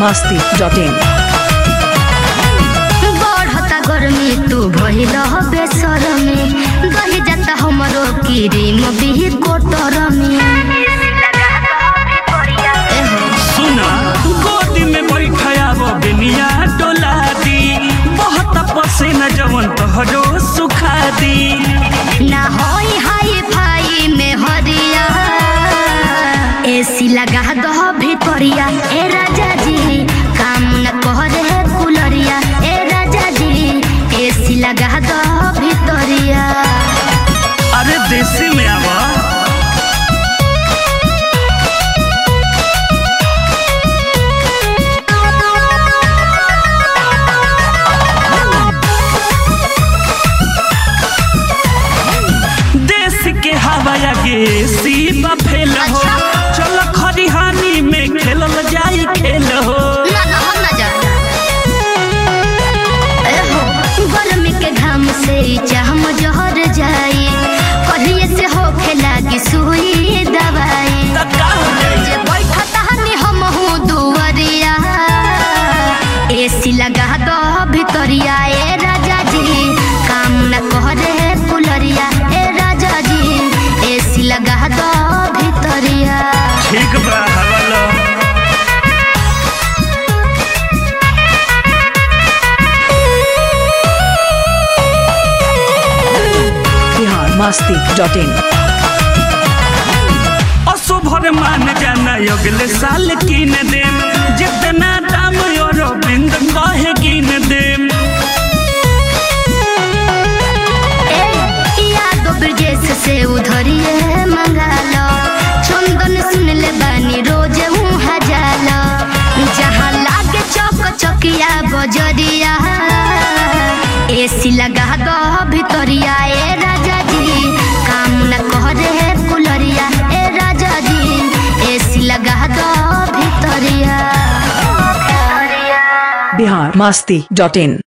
masti.in बढ़ता गर्मी तू भइल बेसर में दही जाता हमरो क्रीम भी कोटर में एहो, सुना गोदी में बैठायाब बेनिया डोला दी बहुत पसीना जवन तोहरो सुखा दी ना होई हाई फाई में हरिया एसी लगा दो भितरिया ए राजा जी काम न करे कुलरिया ए राजा जी एसी लगा दो भितरिया अरे देसी में आवा देश के हवा गे सी बफेल हो अच्छा। चलो खरिहानी में खेलल जाई खेल हो ना ना हम ना जा एहो गर्मी के घाम से चाहम जहर जाई कहिए से होखे लागी सुई दवाई त का हो जाई जे बैठता हनी हम हूँ दुवरिया एसी लगा दो भितरिया ए राजा जी काम न करे कुलरिया ए राजा जी एसी लगा दो भितरिया ठीक बा हवालो Bihar masti.in असुभर मान जाना अगले साल किन देम जितना दाम और बिंद कहे किन देम ए, याद ब्रजेश से उधरिए मंगा लो चंदन सुन ले बानी रोज उहाँ जाला जहाँ लागे चौक चौकिया बजरिया एसी लगा दो भितरिया ए राजा जी काम न करे कुलरिया ए राजा जी एसी लगा दो भितरिया Bihar masti.in